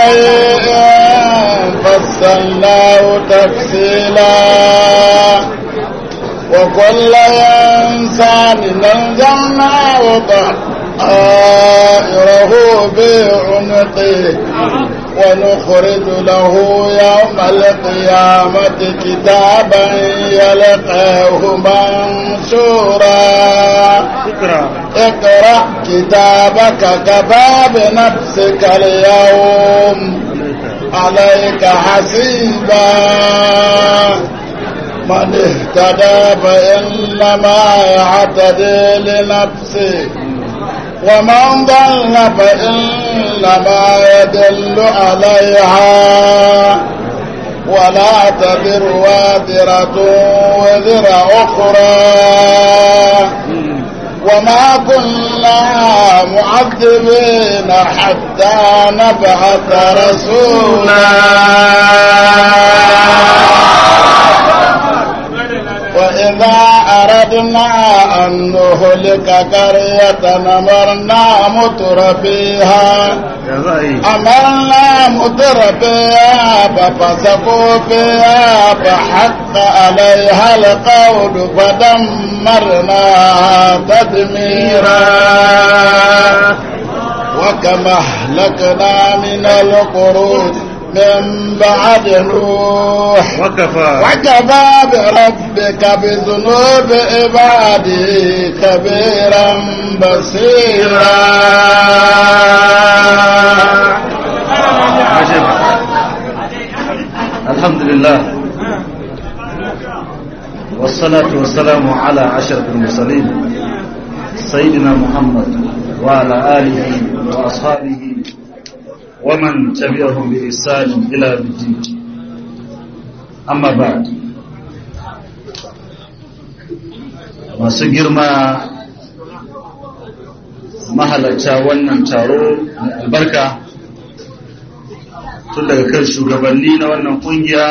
شيء فصلناه تفصيلا وكل إنسان نزعناه طائره بعنقه ونخرج له يوم القيامة كتابا يلقاه منشورا اقرأ كتابك كفى بنفسك اليوم عليك حسيبا من اهتدى فإنما يعتدي لنفسه ومن ضل فإنما يدل عليها ولا تذر وازرة وزر أخرى وما كنا معذبين حتى نبعث رسولا وإذا أردنا أن نهلك قرية أمرنا متر فيها أمرنا متر فيها ففسقوا فيها فحق عليها القول فدمرناها تدميرا وكما أهلكنا من القرون من بعد نوح وكفى وكفى بربك بذنوب عباده كبيرا بصيرا عجب الحمد لله والصلاة والسلام على أشرف المرسلين سيدنا محمد وعلى آله وأصحابه ومن تبعهم بإحسان إلى يوم الدين أما بعد masu girma mahalarta wannan taro mai albarka tun daga kan shugabanni na wannan kungiya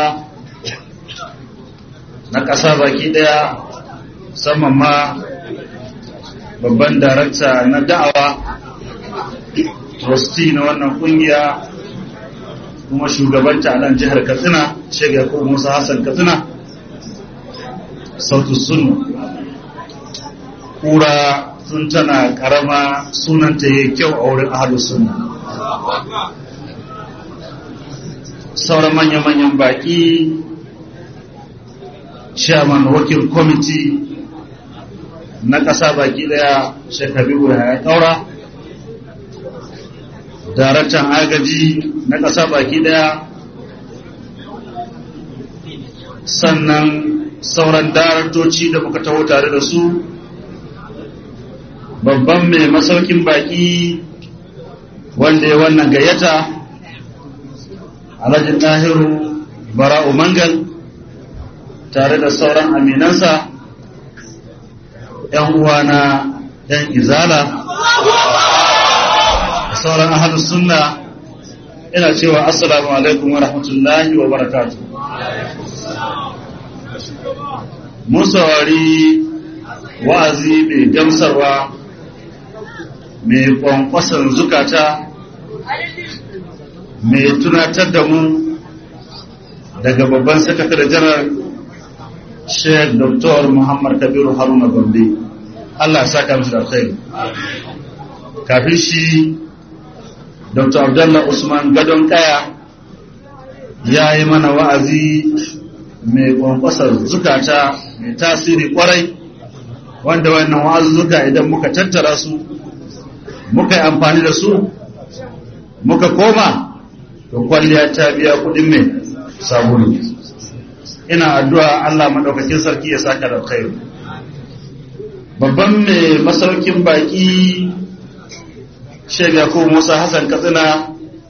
na ƙasa baki ɗaya musamman ma babban darakta na da'awa trustee na wannan kungiya kuma shugabanta a nan jihar katsina shek yakubu musa hassan katsina sautu sunna kura tun tana karama sunanta ya kyau a wurin ahalus sunna sauran manya-manyan baki chairman wakil committee na ƙasa baki daya shekaru ya ƙaura daraktan agaji na ƙasa baki daya sannan sauran daraktoci da muka taho tare da su babban mai masaukin baki wanda ya wannan gayyata alhaji ɗahiru bara'u mangal tare da sauran aminansa ‘yan uwana ‘yan izala sauran ahalus sunna ina cewa assalamu alaikum wa rahmatullahi wa barakatu mun saurari wa'azi mai gamsarwa mai kwankwasan zukata mai tunatar da mu daga babban sakatare janar sheikh dr muhammad kabiru haruna gombe allah saka musu da alkhairi kafin shi dr abdullah usman gadon kaya ya yi mana wa'azi mai kwankwasar zukata mai tasiri kwarai wanda wannan wa'azuzzuka idan muka tattara su muka yi amfani da su muka koma to kwalliya ta biya kudin mai sabulu ina addu'a Allah maɗaukakin sarki ya saka da kai babban mai masaukin baki shega ko musa hassan katsina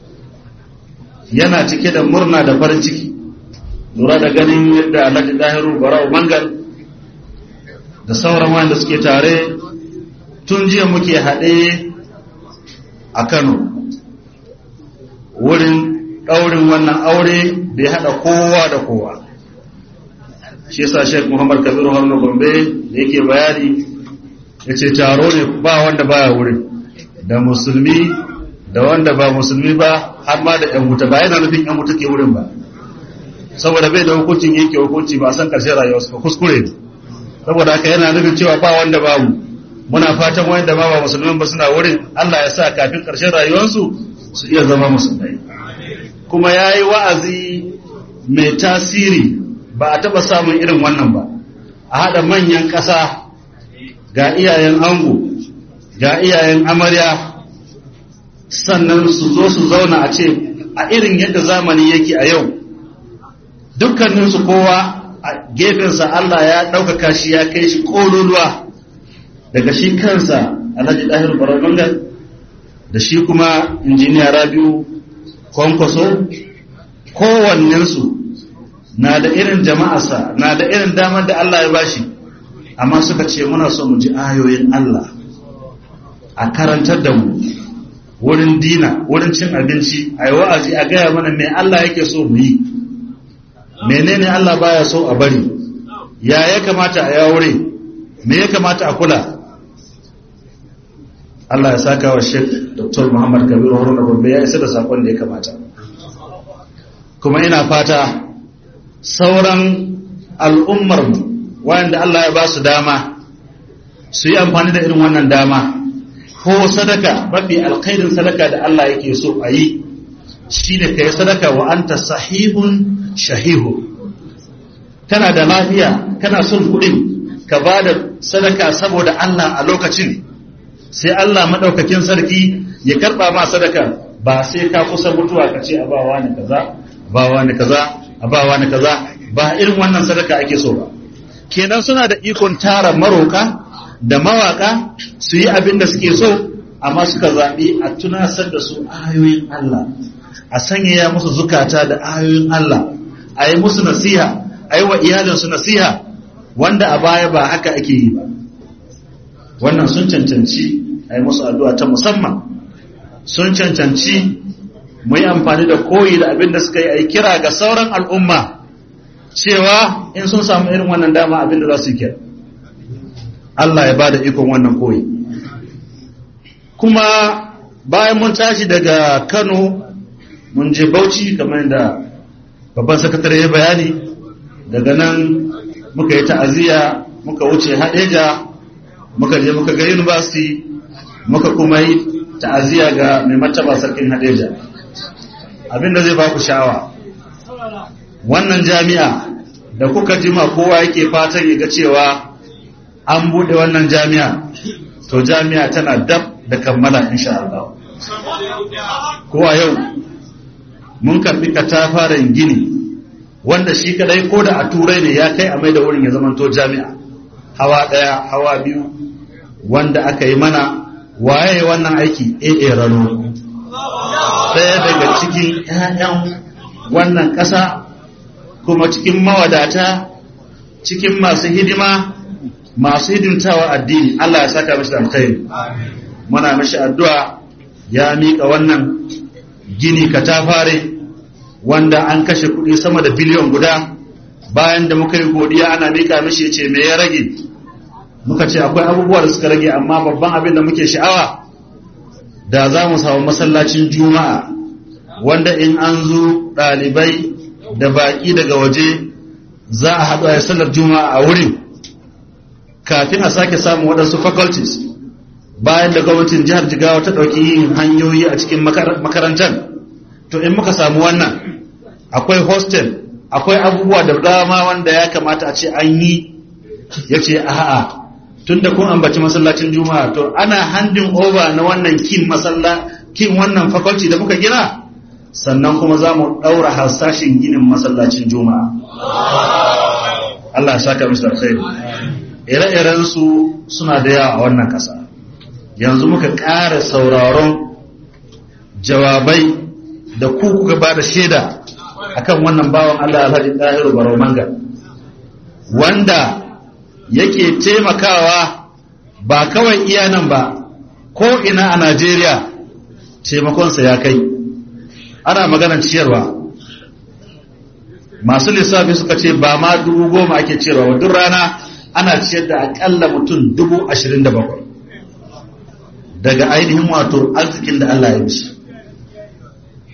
yana cike da murna da farin ciki lura da ganin yadda alhaji dahiru barau mangal da sauran wanda suke tare tun jiya muke haɗe a kano wurin ɗaurin wannan aure da ya haɗa kowa da kowa shi yasa Sheikh Muhammad Kabiru Haruna Gombe da yake bayani ya ce taro ne ba wanda baya wurin da musulmi da wanda ba musulmi ba har ma da yan wuta ba yana nufin yan wuta ke wurin ba saboda bai da hukuncin yake hukunci ba a san karshen rayuwarsu ba kuskure ne saboda haka yana nufin cewa ba wanda babu muna fatan wanda ba ba musulmin ba suna wurin Allah ya sa kafin karshen rayuwarsu su iya zama musulmai kuma ya yi wa'azi mai tasiri ba a taɓa samun irin wannan ba a haɗa manyan ƙasa ga iyayen ango ga iyayen amarya sannan su zo su zauna a ce a irin yadda zamani yake a yau dukkaninsu kowa a gefensa Allah ya ɗaukaka shi ya kai shi ƙololuwa daga shi kansa alhaji ɗahir barabangar da shi kuma injiniya rabiu kwankwaso kowannensu na da irin jama'arsa na da irin damar da Allah ya bashi amma suka ce muna so mu ji ayoyin Allah a karantar da mu wurin dina wurin cin abinci a yi wa'azi a gaya mana me Allah yake so mu yi menene Allah baya so a bari ya ya kamata a yawure me ya kamata a kula Allah ya saka wa Sheikh Dr. Muhammad Kabiru Haruna Gombe ya isa da sakon da ya kamata kuma ina fata sauran al'ummar wanda Allah ya ba su dama su yi amfani da irin wannan dama ko sadaka mafi alkhairin sadaka da Allah yake so a yi shi ne ka yi sadaka wa anta sahihun shahihu kana da lafiya kana son kuɗin ka ba da sadaka saboda Allah a lokacin sai Allah maɗaukakin sarki ya karɓa ma sadaka ba sai ka kusa mutuwa ka ce a bawa ni kaza bawa ni kaza a bawa ni kaza ba irin wannan sadaka ake so ba kenan suna da ikon tara maroka da mawaka su yi abin da suke so amma suka zaɓi a tunasar da su ayoyin Allah a sanyaya musu zukata da ayoyin Allah a yi musu nasiha a yi wa iyalinsu nasiha wanda a baya ba haka ake yi ba wannan sun cancanci a yi musu addu'a ta musamman sun cancanci mu yi amfani da koyi da abin da suka yi a yi kira ga sauran al'umma cewa in sun samu irin wannan dama abin da za su yi kira Allah ya ba da ikon wannan koyi kuma bayan mun tashi daga Kano mun je Bauchi kamar da babban sakatare ya bayani daga nan muka yi ta'aziyya muka wuce Hadeja muka je muka ga university muka kuma yi ta'aziyya ga mai martaba sarkin Hadeja abinda zai ba ku sha'awa wannan jami'a da kuka jima kowa yake fatan ya ga cewa an bude wannan jami'a to jami'a tana dab da kammala insha Allah ko a yau mun karbi katafaren gini wanda shi kadai ko da a turai ne ya kai a mai da wurin ya zamanto jami'a hawa daya hawa biyu wanda aka yi mana waye wannan aiki AA rano daya daga cikin 'ya'yan wannan ƙasa kuma cikin mawadata cikin masu hidima masu hidimtawa addini Allah ya saka mishi alkhairi muna mishi addu'a ya mika wannan gini katafare wanda an kashe kuɗi sama da biliyon guda bayan da muka yi godiya ana mika mishi ce me ya rage muka ce akwai abubuwa da suka rage amma babban abin da muke sha'awa da za mu samu masallacin juma'a wanda in an zo ɗalibai da baƙi daga waje za a haɗu a sallar juma'a a wurin kafin a sake samun waɗansu faculties bayan da gwamnatin jihar jigawa ta ɗauki yin hanyoyi a cikin makarantar to in muka samu wannan akwai hostel akwai abubuwa da dama wanda ya kamata a ce an yi ya ce a'a tun da kun ambaci masallacin juma'a to ana handin over na wannan kin masalla kin wannan faculty da muka gina sannan kuma za mu ɗaura harsashin ginin masallacin juma'a Allah ya saka musu alkhairi ire-iren su suna da yawa a wannan ƙasa yanzu muka ƙara sauraron jawabai da ku kuka ba da shaida akan wannan bawan Allah Alhaji Dahiru Barau Manga wanda yake taimakawa ba kawai iya nan ba ko ina a Najeriya taimakonsa ya kai ana maganar ciyarwa masu lissafi suka ce ba ma dubu goma ake ciyarwa duk rana ana ciyar da akalla mutum dubu ashirin da bakwai daga ainihin wato arzikin da Allah ya mishi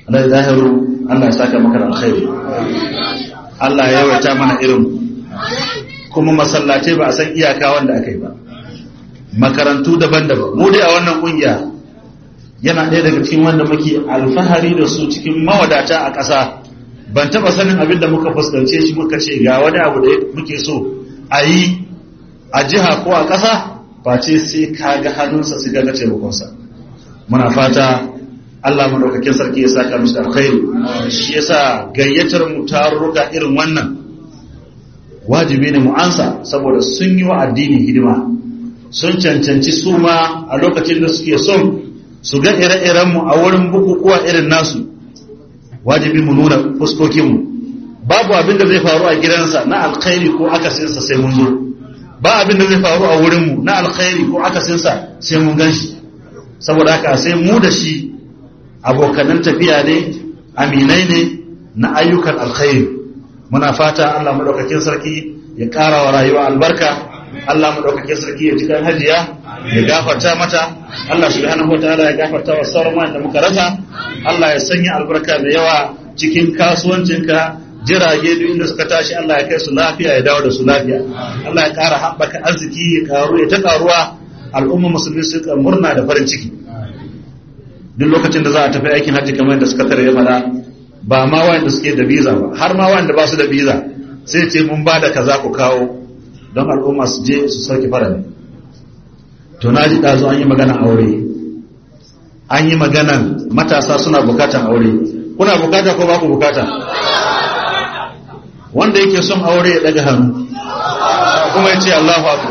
Allah ya zahiru Allah ya saka maka da alkhairi Allah ya yawaita mana irin kuma masallatai ba a san iyaka wanda aka yi ba makarantu daban-daban mu dai a wannan kungiya yana ɗaya daga cikin wanda muke alfahari da su cikin mawadata a ƙasa ban taɓa sanin abin da muka fuskance shi muka ce ga wani abu da muke so a yi a jiha ko a ƙasa face sai ka ga hannunsa su ga taimakonsa muna fata Allah madaukakin sarki ya saka musu alkhairi shi yasa gayyatar mu tarurruka irin wannan wajibi ne mu ansa saboda sun yi wa addini hidima sun cancanci su ma a lokacin da suke son su ga ire-iren mu a wurin bukukuwa irin nasu wajibi mu nuna fuskokin mu babu abin da zai faru a gidansa na alkhairi ko akasinsa sai mun zo ba abin da zai faru a wurin mu na alkhairi ko akasinsa sai mun gan shi saboda haka sai mu da shi abokanan tafiya ne aminai ne na ayyukan alkhairi muna fata Allah madaukakin sarki ya ƙara wa rayuwa albarka Allah madaukakin sarki ya ji kan hajiya ya gafarta mata Allah subhanahu wataala ya gafarta wa sauran wanda muka rasa Allah ya sanya albarka da yawa cikin kasuwancinka jirage duk inda suka tashi Allah ya kai su lafiya ya dawo da su lafiya Allah ya ƙara haɓaka arziki ya karu ya ta karuwa al'umma musulmi su murna da farin ciki duk lokacin da za a tafi aikin hajji kamar yadda suka tare ya faɗa ba ma wanda suke da biza ba har ma wanda ba su da biza sai ce mun ba da kaza ku kawo don al'umma su je su sauke farali to na ji ɗazu an yi maganan aure an yi maganan matasa suna bukatan aure kuna bukata ko ba ku bukata wanda yake son aure ya ɗaga hannu kuma ya ce Allahu akbar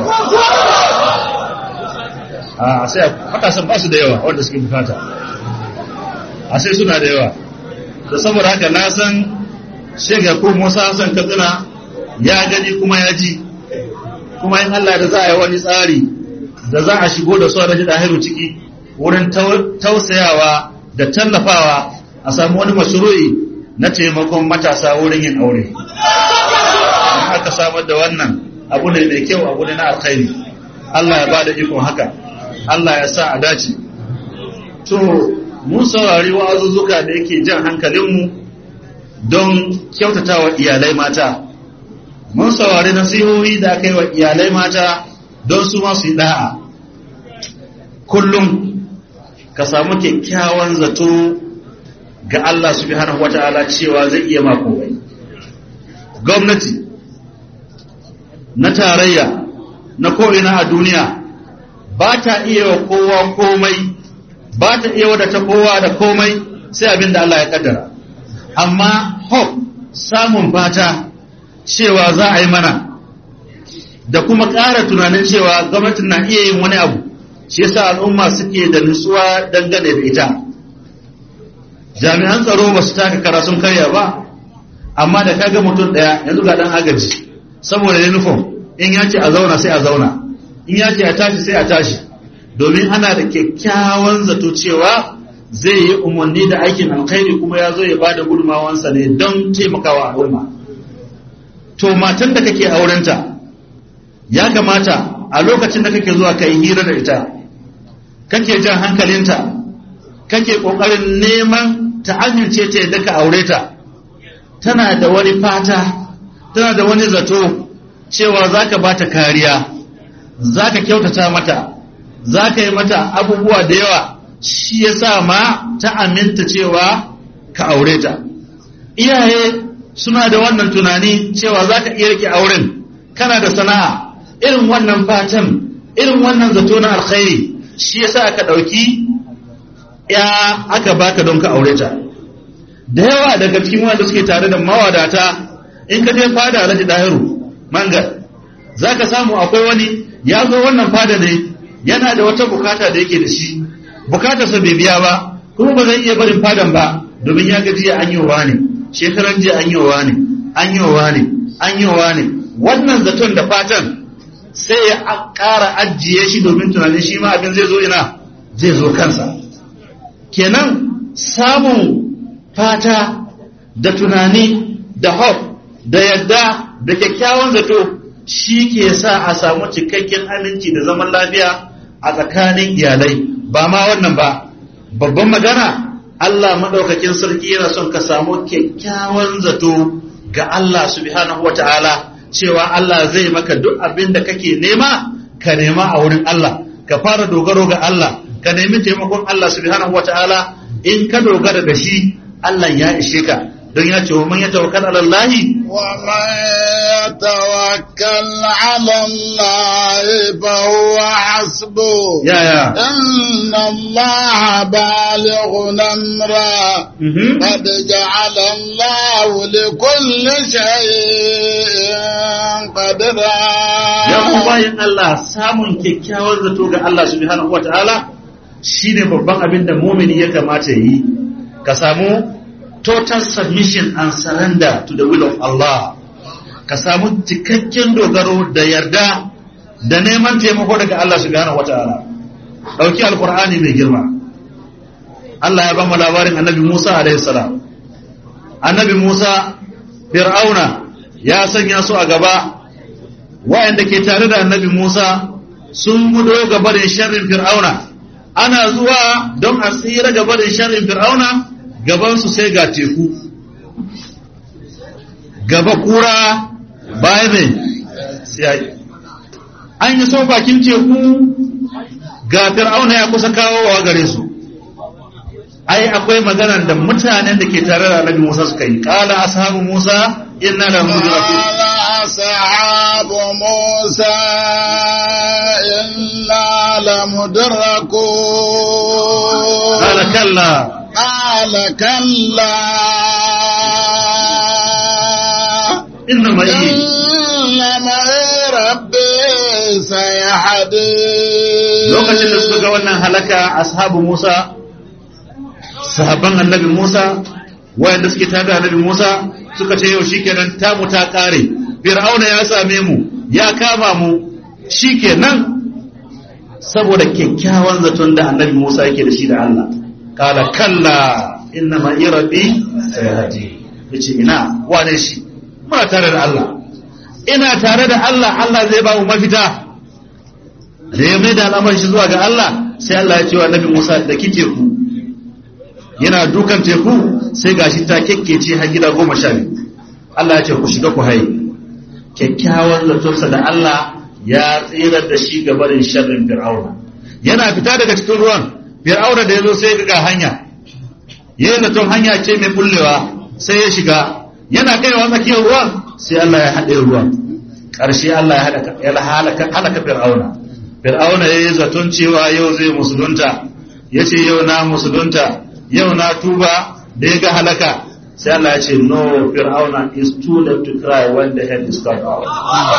a sai matasan ba su da yawa wanda suke bukata a sai suna da yawa da saboda haka na san shega ko musa hassan katsina ya gani kuma ya ji kuma in allah da za a yi wani tsari da za a shigo da su a dahiru ciki wurin tausayawa da tallafawa a samu wani mashru'i na taimakon matasa wurin yin aure in aka samar da wannan abu ne mai kyau abu ne na alkhairi allah ya ba da ikon haka allah ya sa a dace to mun saurari wa'azuzzuka da yake jan hankalinmu don kyautata wa iyalai mata mun saurari nasihohi da aka yi wa iyalai mata don su masu yi da'a kullum ka samu kyakkyawan zato ga Allah subhanahu wata'ala cewa zai iya makomai gwamnati na tarayya na ko'ina a duniya ba ta iya wa kowa komai ba ta iya wadata kowa da komai sai abin da Allah ya kaddara amma hope samun fata cewa za a yi mana da kuma ƙara tunanin cewa gwamnatin na iya yin wani abu shi yasa al'umma suke da nutsuwa dangane da ita jami'an tsaro ba su taka kara sun karya ba amma da kaga mutum ɗaya yanzu ga ɗan agaji saboda uniform in ya ce a zauna sai a zauna in ya ce a tashi sai a tashi domin ana da kyakkyawan zato cewa zai yi umarni da aikin alkhairi kuma ya zo ya ba da gudunmawansa ne don taimakawa al'umma to matan da kake aurenta ya kamata a lokacin da kake zuwa kai hira da ita kake jan hankalinta kake kokarin neman ta amince ta yadda ka aure ta tana da wani fata tana da wani zato cewa zaka bata kariya zaka kyautata mata za ka yi mata abubuwa da yawa shi ya sa ma ta aminta cewa ka aure ta iyaye suna da wannan tunani cewa za ka iya rike auren kana da sana'a irin wannan fatan irin wannan zato na alkhairi shi ya sa aka ɗauki ya aka baka don ka aure ta da yawa daga cikin wanda suke tare da mawadata in ka je fada alhaji dahiru mangal za ka samu akwai wani ya zo wannan fada ne yana da wata bukata da yake da shi bukatarsa bai biya ba kuma ba zai iya barin fadan ba domin ya ga jiya an yi wa ne shekaran jiya an yi wa ne an yi wa ne an yi wa ne wannan zaton da fatan sai ya ƙara ajiye shi domin tunanin shi ma abin zai zo ina zai zo kansa kenan samun fata da tunani da hope da yadda da kyakkyawan zato shi ke sa a samu cikakken aminci da zaman lafiya a tsakanin iyalai ba ma wannan ba babban magana Allah madaukakin sarki yana son ka samu kyakkyawan zato ga Allah subhanahu wata'ala cewa Allah zai maka duk abin da kake nema ka nema a wurin Allah ka fara dogaro ga Allah ka nemi taimakon Allah subhanahu wata'ala in ka dogara da shi Allah ya ishe ka don ya ce wa man ya tawakkal ala Allah ومن يتوكل على الله فهو حسبه ya ya إن الله بالغ أمره Mhm. قد جعل الله لكل شيء قدرا ya ku bayan Allah samun kyakkyawan zato ga Allah subhanahu wata'ala shine babban abin da mumini ya kamata yi ka samu total submission and surrender to the will of Allah ka samu cikakken dogaro da yarda da neman taimako daga Allah subhanahu wata'ala dauki alqur'ani mai girma Allah ya ba mu labarin annabi Musa alaihi salam annabi Musa fir'auna ya sanya su a gaba wayanda ke tare da annabi Musa sun gudo gaba da sharrin fir'auna ana zuwa don a tsira gaba da sharrin fir'auna gabansu sai ga teku gaba kura baya mai sai an yi so bakin teku ga fir'auna ya kusa kawowa gare su ai akwai maganar da mutanen da ke tare da annabi Musa suka yi qala ashabu Musa inna la mudrakun قال أصحاب موسى إنا لمدركون qala kalla قال كلا inna ma yi إن معي ربي سيهدين lokacin da suka ga wannan halaka ashabu Musa sahabban annabi Musa wayanda suke tare da annabi Musa suka ce yau shikenan tamu ta kare fir'auna ya same mu ya kama mu shikenan saboda kyakkyawan zaton da annabi Musa yake da shi da Allah kala kalla inna ma rabbi sayahdi yace ina wane shi muna tare da Allah ina tare da Allah Allah zai ba mu mafita da ya mai da al'amarin shi zuwa ga Allah sai Allah ya ce wa Nabi Musa da ki teku yana dukan teku sai gashi ta kekkece har gida goma sha biyu Allah ya ce ku shiga ku haye kyakkyawan zatonsa da Allah ya tsirar da shi ga barin sharrin fir'auna yana fita daga cikin ruwan fir'auna da ya zo sai ga hanya yayin zaton hanya ce mai bullewa sai ya shiga yana kaiwa tsakiyar ruwan sai Allah ya haɗe ruwan ƙarshe Allah ya halaka ya halaka halaka fir'auna fir'auna yayi zaton cewa yau zai musulunta yace yau na musulunta yau na tuba da ya ga halaka sai Allah ya ce no fir'auna is too late to cry when the head is cut off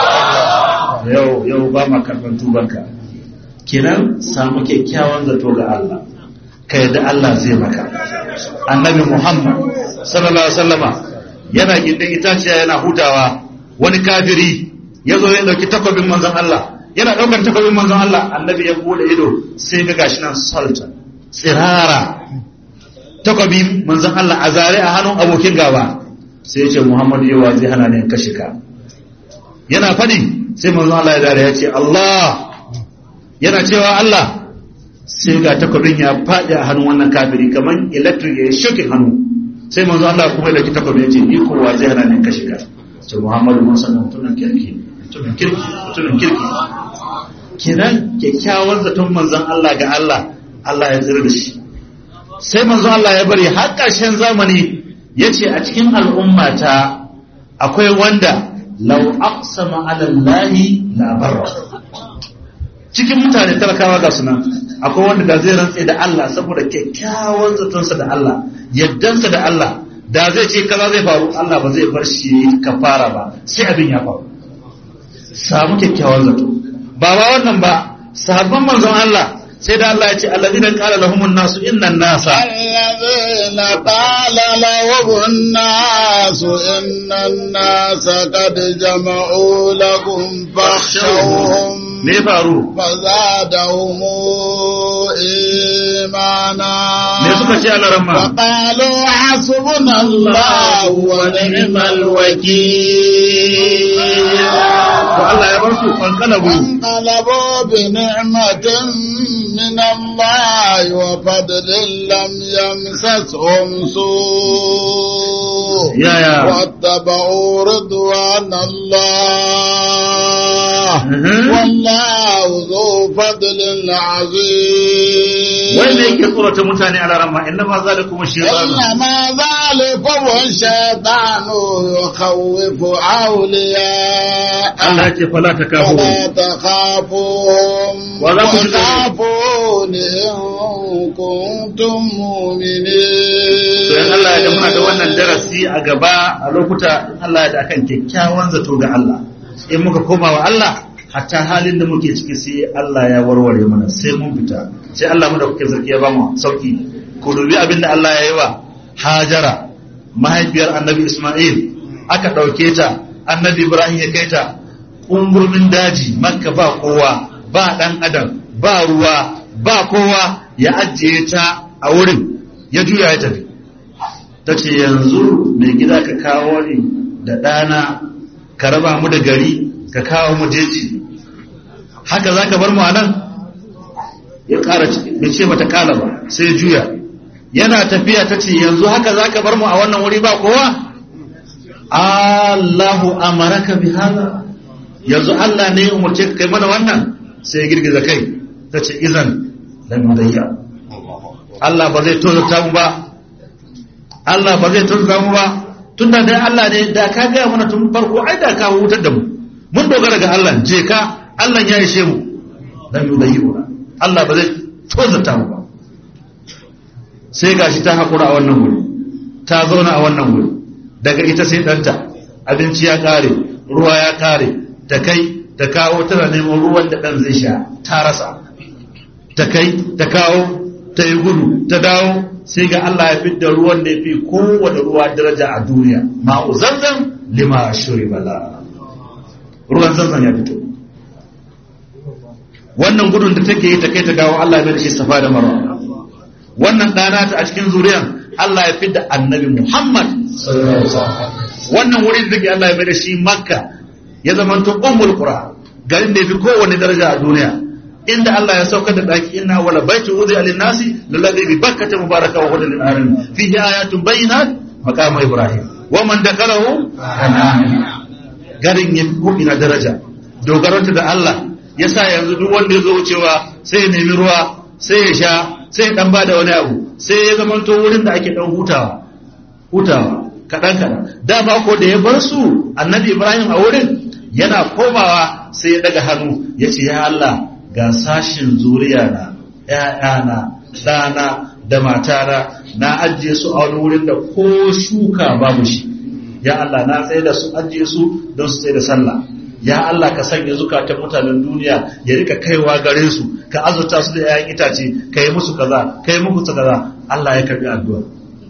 yau yau ba ma karban tubanka kenan samu kyakkyawan zato ga Allah ka yadda Allah zai maka annabi Muhammad sallallahu alaihi wasallama yana gindin itaciya yana hutawa wani kafiri ya zo ya dauki takwabin manzon Allah yana daukar takwabin manzon Allah annabi ya bude ido sai ga gashi nan sultan tsirara takwabin manzon Allah a zare a hannun abokin gaba sai ya ce Muhammad yawa zai hana ne kashe ka yana fadi sai manzon Allah ya dare ya ce Allah yana cewa Allah sai ga takwabin ya faɗi a hannun wannan kafiri kamar electric ya shokin hannu sai manzo Allah kuma da takwabin ya ce ni kowa zai hana ni ka shiga sai Muhammadu mun sanin mutumin kirki mutumin kirki mutumin kirki kenan kyakkyawan zaton manzon Allah ga Allah Allah ya tsira da shi sai manzon Allah ya bari har ƙarshen zamani ya ce a cikin al'ummata akwai wanda lau aqsama ala Allah la barra cikin mutane talakawa ga sunan akwai wanda da zai rantse da Allah saboda kyakkyawan zatonsa da Allah yaddansa da Allah da zai ce kaza zai faru Allah ba zai bar shi kafara ba sai abin ya faru samu kyakkyawan zato ba ba wannan ba sahabban manzon Allah sai da Allah ya ce alladina qala lahumun nasu innan nasa الذين قال لهم الناس إن الناس قد جمعوا لكم فاخشوهم me faru فزادهم إيمانا me suka suka ce alaramma فقالوا حسبنا الله ونعم الوكيل to Allah ya bar su fankalabu فانقلبوا بنعمة من الله وفضل لم يمسسهم سوء yaya واتبعوا رضوان الله Mhm. والله ذو فضل عظيم wanda yake tsorata mutane alaramma inna ma zalikum shaytan إنما ذلكم الشيطان يخوف أولياء Allah ya ce fala takafu فلا تخافوهم ولا تشركوا. وخافون إن كنتم مؤمنين to in Allah ya ga muna da wannan darasi a gaba a lokuta in Allah ya da akan kyakkyawan zato ga Allah in muka koma wa Allah hatta halin da muke ciki sai Allah ya warware mana sai mun fita sai Allah mu da kuke zargi ya ba mu sauki ku dubi abin da Allah ya yi wa Hajara mahaifiyar Annabi Isma'il aka ɗauke ta Annabi Ibrahim ya kai ta umburmin daji Makka ba kowa ba ɗan adam ba ruwa ba kowa ya ajiye ta a wurin ya juya ya tafi ta ce yanzu mai gida ka kawo ni da ɗana ka raba mu da gari ka kawo mu jeji haka za ka bar mu a nan ya ƙara bai ce mata kala ba sai juya yana tafiya ta ce yanzu haka za ka bar mu a wannan wuri ba kowa Allahu amaraka bi hada yanzu Allah ne ya umarce ka kai mana wannan sai ya girgiza kai ta ce izan lam yudayya Allah ba zai tozarta mu ba Allah ba zai tozarta mu ba tunda dai Allah ne da ka gaya mana tun farko ai da ka hutar da mu mun dogara ga Allah je ka Allah ya ishe mu lam yudayya Allah ba zai tozarta mu ba sai gashi ta hakura a wannan wuri ta zauna a wannan wuri daga ita sai ɗanta abinci ya ƙare ruwa ya ƙare ta kai ta kawo tana neman ruwan da ɗan zai sha ta rasa ta kai ta kawo ta yi gudu ta dawo sai ga Allah ya fidda ruwan da ya fi kowane ruwa daraja a duniya ma'u zanzan lima shuri bala ruwan zanzan ya fito wannan gudun da take yi ta kai ta kawo Allah ya mai da shi safa da marwa wannan ɗana ta a cikin zuriyan Allah ya fidda annabi Muhammad wannan wurin da ke Allah ya mai da shi makka ya zama to ummul qura garin da ya fi kowane daraja a duniya inda Allah ya saukar da daki inna wala baiti wudi alin nasi lalladhi bi bakkata mubaraka wa hudan lil alamin fihi ayatun bayyinat maqam ibrahim wa man dakalahu garin ya fi ina daraja dogaranta da Allah yasa yanzu duk wanda ya zo wucewa sai ya nemi ruwa sai ya sha sai ya dan bada wani abu sai ya zama to wurin da ake dan hutawa hutawa kaɗan kaɗan dama ko da ya bar su annabi ibrahim a wurin yana komawa sai ya daga hannu ya ce ya allah ga sashin zuriya na ‘ya'yana ɗana da matana na ajiye su a wani wurin da ko shuka babu shi ya allah na tsaye da su ajiye su don su tsaye da sallah ya allah ka sanya zukatan mutanen duniya ya rika kaiwa gare su ka azurta su da ‘ya'yan itace ka yi musu kaza ka yi musu kaza allah ya karbi addu'a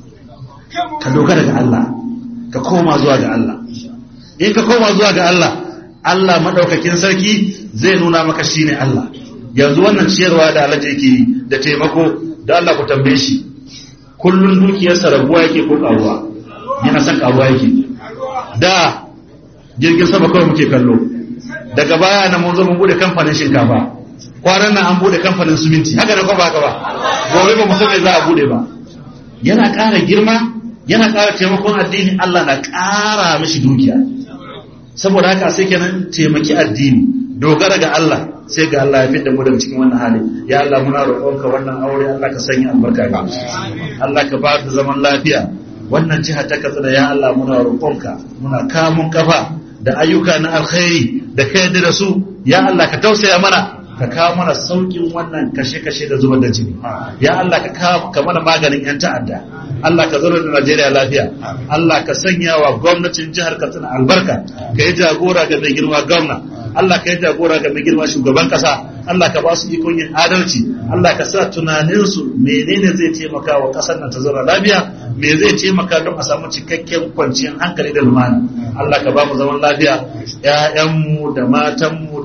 ka dogara ga Allah ka koma zuwa ga Allah in ka koma zuwa ga Allah Allah madaukakin sarki zai nuna maka shine Allah yanzu wannan ciyarwa da Allah yake yi da taimako da Allah ku tambaye shi kullun dukiyarsa rabuwa yake ko karuwa yana son karuwa yake da jirgin sama kawai muke kallo daga baya na mun zo mun bude kamfanin shinkafa kwanan nan an bude kamfanin siminti haka da ba haka ba gobe ba mu san me za a bude ba yana ƙara girma yana ƙara taimakon addini Allah na ƙara mishi dukiya saboda haka sai kenan taimaki addini dogara ga Allah sai ga Allah ya fidda mu daga cikin wannan hali ya Allah muna roƙonka wannan aure Allah ka sanya albarka ga Allah ka ba da zaman lafiya wannan jiha ta Katsina ya Allah muna roƙonka muna kamun kafa da ayyuka na alkhairi da ka yarda da su ya Allah ka tausaya mana ka kawo mana saukin wannan kashe-kashe da zubar da jini ya Allah ka kawo ka mana maganin yan ta'adda Allah ka zauna da Najeriya lafiya Allah ka sanya wa gwamnatin jihar Katsina albarka ka yi jagora ga mai girma gwamna Allah ka yi jagora ga mai girma shugaban kasa Allah ka ba su ikon yin adalci Allah ka sa tunaninsu menene zai taimaka wa kasar nan ta zauna lafiya me zai taimaka don a samu cikakken kwanciyar hankali da lumana Allah ka ba mu zaman lafiya ƴaƴanmu da matanmu da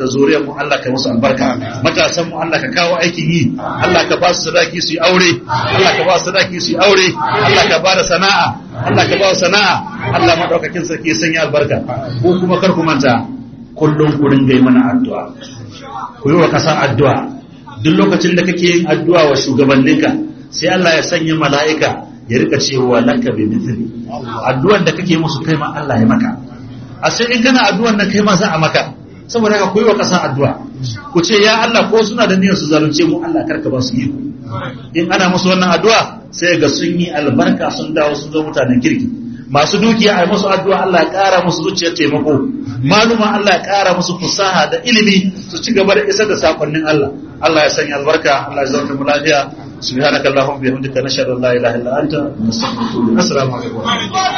da zuriyar mu Allah ka musu albarka matasan mu Allah ka kawo aikin yi Allah ka ba su sadaki su yi aure Allah ka ba su sadaki su yi aure Allah ka ba da sana'a Allah ka ba su sana'a Allah madaukakin sarki ya sanya albarka ko kuma kar ku manta kullum ku ringa yi mana addu'a ku yi wa kasa addu'a duk lokacin da kake yin addu'a wa shugabanninka sai Allah ya sanya mala'ika ya rika cewa laka bi mithli addu'ar da kake musu kai ma Allah ya maka a sai in kana addu'ar nan kai ma za a maka saboda haka koyi wa kasa addu'a ku ce ya Allah ko suna da niyyar su zalunce mu Allah karka ba su yi in ana musu wannan addu'a sai ga sun yi albarka sun dawo sun zo mutanen kirki masu dukiya a musu addu'a Allah ya ƙara musu zuciyar taimako maluma Allah ya ƙara musu fusaha da ilimi su ci gaba da isar da sakonnin Allah Allah ya sanya albarka Allah ya zama mu lafiya subhanakallahumma bihamdika nashhadu an la ilaha illa anta nastaghfiruka wa natubu ilaik assalamu alaikum